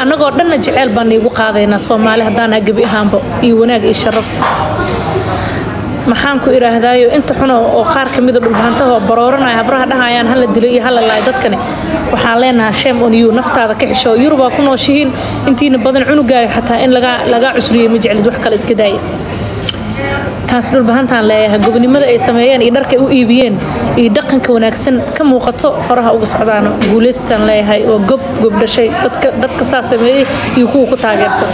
annagoo dhanna jeceyl baan iigu qaadaynaa soomaali haddaanaa gebi ahaanba iyo wanaag iyo sharaf maxaan ku idhaahdaayo inta xuno oo qaar ka mida dhulbaantahoo barooranaya habraha dhahayaan hala dilo iyo hala laay dadkani waxaan leenahaa shame on you naftaada ka xisho yurubaa ku nooshihiin intiina badan cunugaayo xataa in lagaa cusriyey ma jeclid wax kale iska daaya taas dhulbahantaan leeyahay gobonimada ay sameeyeen iyo dharka ay u iibiyeen iyo dhaqanka wanaagsan ka muuqato horaha uga socdaan guulaystaan leeyahay oo gob gob dhashay dadka saa sameeyey iyo kuwa ku taageersan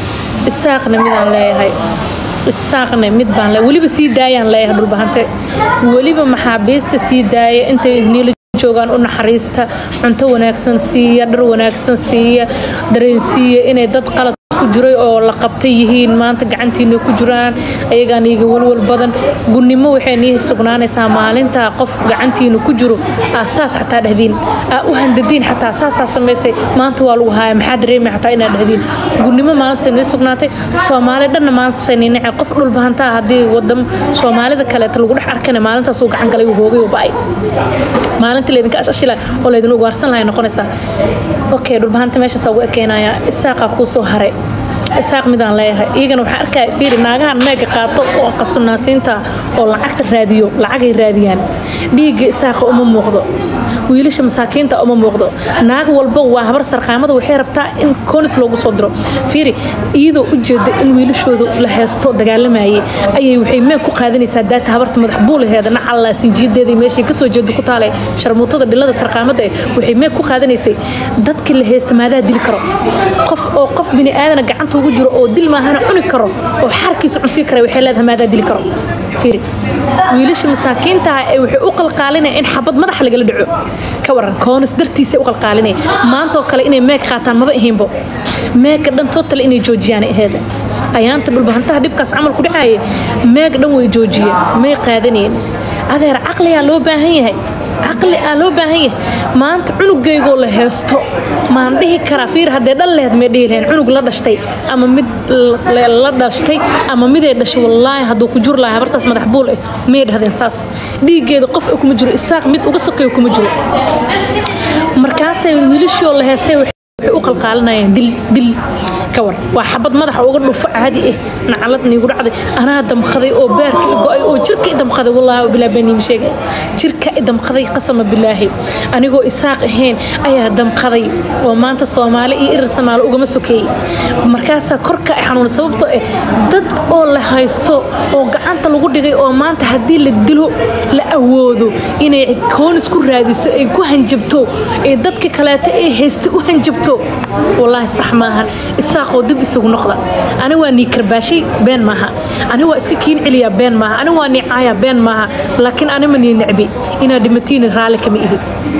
isaaqna midaan leeyahay isaaqne mid baan weliba sii daayaan leeyahay dhulbahante weliba maxaabiista sii daaya intay niila joogaan u naxariista cunto wanaagsan siiya dhar wanaagsan siiya dareensiiya inay dad qalad ku jiray oo la qabtay yihiin maanta gacantiina ku jiraan ayagaan iiga walwal badan gunnimo waxay nii sugnaanaysaa maalintaa qof gacantiina ku jiro aa saas xataa dhahdiin aa u handadiin xataa saasaa samaysay maanta waa lagu haaya maxaa dareemay xataa inaad dhahdiin gunnimo maalintaasay nii sugnaatay soomaali dhanna maalintaasay nii nacay qof dhulbahantaa haddii wadam soomaalida kaleeta lagu dhex arkana maalintaasuu gacan galay uu hoogay uu ba'ay maalintii laydinka ashashila oo laydin ugaarsan lahay noqonaysaa okay dhulbahanta meeshaas ugu ekeenaya isaaqaa kuu soo haray isaaq midaan leeyahay iyagana waxaa arkaya fiiri naagahan meega qaato oo qasunaasiinta oo lacagta raadiyo lacagay raadiyaan dhiigga isaaqa uma muuqdo wiilasha masaakiinta uma muuqdo naag walba waa habar sarqaamada waxay rabtaa in koonis loogu soo diro fiiri iyadoo u jeeda in wiilashoodu la heesto dagaalamayay ayay waxay meeg ku qaadanaysaa daata habarta madax buulaheeda nacalla sinjiyadeeda meeshay kasoo jeeda ku taale sharmuutada dhilada sarqaamada eh waxay meeg ku qaadanaysay dadkii la heesta maadaa dili karo qof oo qof bini aadana gacanta ugu jiro oo dil maahana cuni karo oo xarkiisa cunsii kara waxay leedahay maadaa dili karo fiiri wiilasha masaakiintaha ee waxay u qalqaalinaya in xabad madaxa lagala dhaco ka waran koonis dartiisa u qalqaalinaya maantoo kale inay meeg qaataan maba ahaynbo meega dhan tootale inay joojiyaan aheeda ayaanta dhulbahantaha dhibkaas camal ku dhacaaya meeg dhan way joojiyeen may qaadanayeen adeer caqliyaa loo baahan yahay caqli aa loo baahan yahay maanta cunugaygoo la heesto maan dhihi karaa fiir haddee dhal lehed may dhihi lahayn cunug la dhashtay ama mid la dhashtay ama miday dhashay wallaahi hadduu ku jur lahay habartaas madax buul ah may dhahdeen saas dhiiggeeda qof kuma jiro isaaq mid uga sokeeyo kuma jiro markaasay wiilashoo la heestay waxay u qalqaalinayaan dil dil ka war waa xabad madaxa uga dhufo caadi ah nacalad niigu dhacday anaa damqaday oo baarka i go-ay oo jirka i damqaday wallaahi bilaa baniima sheegay jirka i damqaday qasama bilaahi anigoo isaaq ahayn ayaa damqaday oo maanta soomaali iyo irir samaalo ugama sokeeyey markaasaa korka ay xanuun sababtoo ah dad oo la haysto oo gacanta lagu dhigay oo maanta haddii la dilo la awoodo inay koonis ku raadiso ay ku hanjabto ee dadka kaleeta ee haysta u hanjabto wallaahi sax maahan isaaqoo dib isagu noqda ani waa nii karbaashay been maaha ani waa iska kiin celiyaa been maaha ani waa nii caaya been maaha laakiin anima nii necbi inaad dhimatiina raalli kama ihi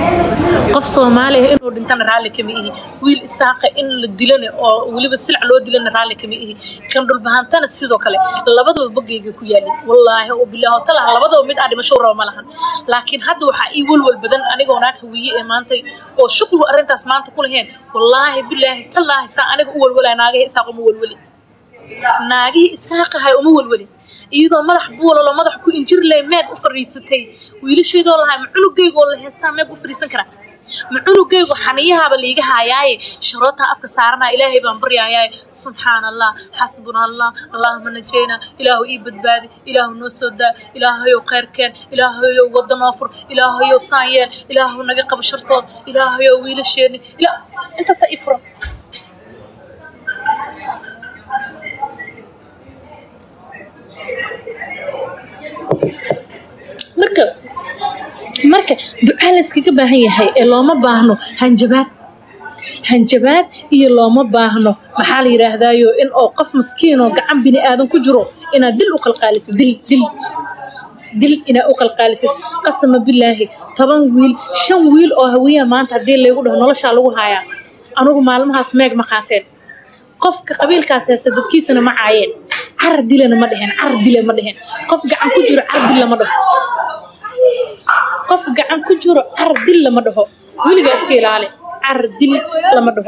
qof soomaali ah inuu dhintana raalli kama ihi wiil isaaqa in la dilana oo weliba silac loo dilana raalli kama ihi kan dhulbahantana sidoo kale labadaba bogayga ku yaalin wallaahi oo bilaaho talaha labadaba mid aa dhimasho raba ma lahan laakiin hadda waxaa ii walwal badan anigoo naag hawiye ee maantay oo shuqlu arrintaas maanta ku laheen wallaahi bilaahi tallaahi saa aniga u walwalaa naagihii isaaq uma walwali naagihii isaaqahay uma walwali iyadoo madax buulalo madax ku injir leh meeg u fariisatay wiilasheedoo lahay ma cunugaygoo la heestaa meeg u fariisan karaa ma cunugaygu xaniyahaaba liiga haayaaye sharootaa afka saaranaa ilaahay baan baryayaaye subxaan allah xasbuna allah allahuma najayna ilaahu ii badbaadi ilaahu noo soo daa ilaahayow khayrkeen ilaahayow wadda noo fur ilaahayow saan yeel ilaahu naga qabo shartood ilaahayow wiilasheeni intaasaa ii furan marka marka ducaa la iskaga baahan yahay ee looma baahno hanjabaad hanjabaad iyo looma baahno maxaa la yidhaahdaayo in oo qof maskiinoo gacan bini aadan ku jiro inaad dil u qalqaalisid dil dil dil inaad u qalqaalisid qasama bilaahi toban wiil shan wiil oo hawiyaa maanta haddii laygu dhaho noloshaa lagu haayaa anugu maalmahaas meeg ma qaateen qofka qabiilkaas haysta dadkiisana ma caayeen car dilana ma dheheen car dila ma dheheen qof gacan ku jiro car dil lama dhaho qof gacan ku jiro car dil lama dhaho weligaa iska ilaali car dil lama dhaho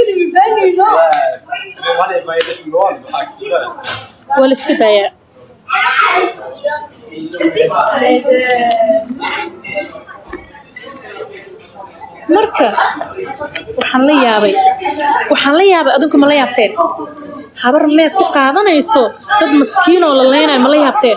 waa la iska daayaa marka waxaan la yaabay waxaan la yaabay adinku ma la yaabteen habar meed ku qaadanayso dad maskiin oo la leynayo ma la yaabteen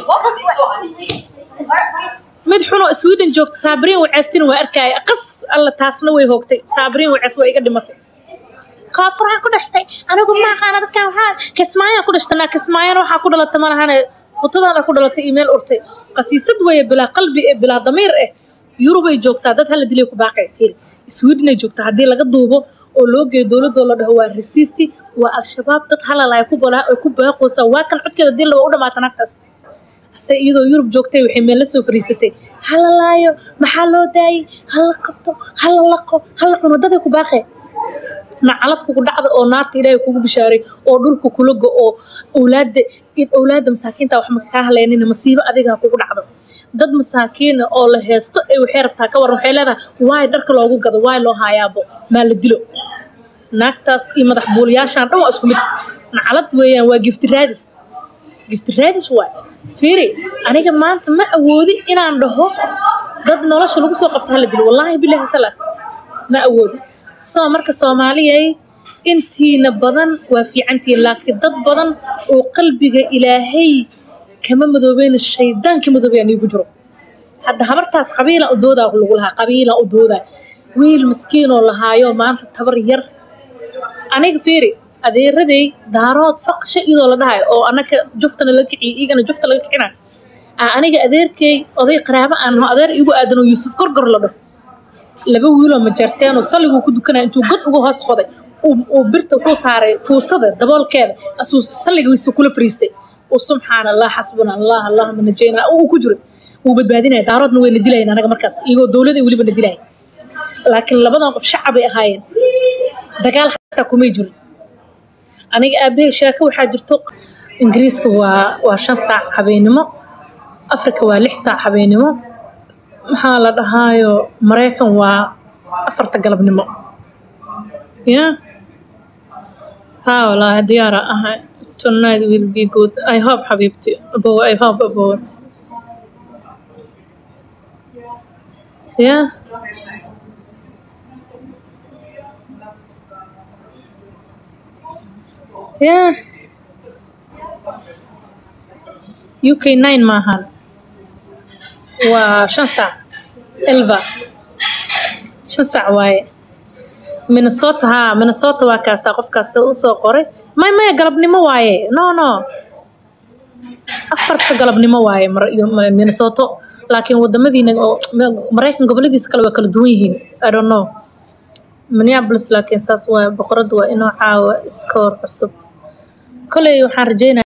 mid xunoo sweden joogta saabiriin waceestina waa arkaya qas alla taasna way hoogtay saabiriin wacees waa iga dhimatay koonfuraan ku dhashtay anigu ma aqaana dadkan waxaa kismaayaan ku dhashtay naa kismaayana waxaa ku dhalata ma lahane futadaada ku dhalatay email urtay qasiisad weeye bilaa qalbi eh bilaa damiir eh yurubay joogtaa dad hala dilay ku baaqay fiiri swedenay joogtaa haddii laga duubo oo loo geeyo dowladoo la dhaho waa rasiisti waa al-shabaab dad halalaya ku balaa oo ku baaqoosa waa kan codkeeda dil waa u dhamaata naagtaas ase iyadoo yurub joogtay waxay meel la soo fariisatay hala laayo maxaa loo daayay hala qabto hala laqo hala cuno daday ku baaqee nacalad kugu dhacda oo naarta ilaahay kugu bishaaray oo dhulka kula go oo owlaada in owlaada masaakiinta wax maka kaa haleynina masiibo adigaa kugu dhacdo dad masaakiina oo la heesto ee waxay rabtaa ka waran waxay leedahay waay dharka loogu gado waay loo haayaabo maa la dilo naagtaas iyo madax buuliyaashaan dhan waa isku mid nacalad weeyaan waa gifti raadis gifti raadis waay fiiri aniga maanta ma awoodi inaan dhaho dad nolosha lagu soo qabto hala dilo wallaahi bilaahi tala ma awoodi soo marka soomaaliyay intiina badan waa fiicantihiin laakiin dad badan oo qalbiga ilaahay kama madoobeyna shaydaan ka madoobeyaa niigu jiro hadda habartaas qabiila u doodaa lagu lahaa qabiila u doodaa wiil miskiinoo lahaayo maanta tabar yar aniga fiiri adeeraday daarood faqsha iyadoo la dhahayo oo anaka juftana la kiciyo igana jufta laga kicina aniga adeerkay oday qaraabo aan naho adeer igu aadan oo yuusuf gorgor la dhaho laba wiiloo majarteen oo salliguu ku dukanaya intuu god uga hoos qoday uu birta wuxuu saaray fuustada daboolkeeda asuu salligiisa kula fariistay uu subxaana allah xasbuna allah allahuma najayna uu ku jiray wuu badbaadinaya daaroodna wayna dilayan anaga markaas iyagoo dowlada weliba na dilaya laakiin labadan qof shacabay ahaayeen dagaal xataa kumay jirin aniga aabahay sheeko waxaa jirto ingiriiska waa waa shan saac habeenimo afrika waa lix saac habeenimo maxaa la dhahaayo maraykan waa afarta galabnimo ya ha wallaahi diyaara ahay tonight will be good i hope xabiibti abow i hope abow ya ya uk nine maahan waa shan saac elva shan saac waaye minnesota haa minnesota waa kaasaa qofkaas usoo qoray may maya galabnimo waaye no no afarta galabnimo waaye minnesota laakiin wadamadiina oo maraykan goboladiisa kale waa kala duwan yihiin i don't know minneapolis laakiin saas waaye boqorada waa inoo caawa iskoor cusub koley waxaan rajeynaya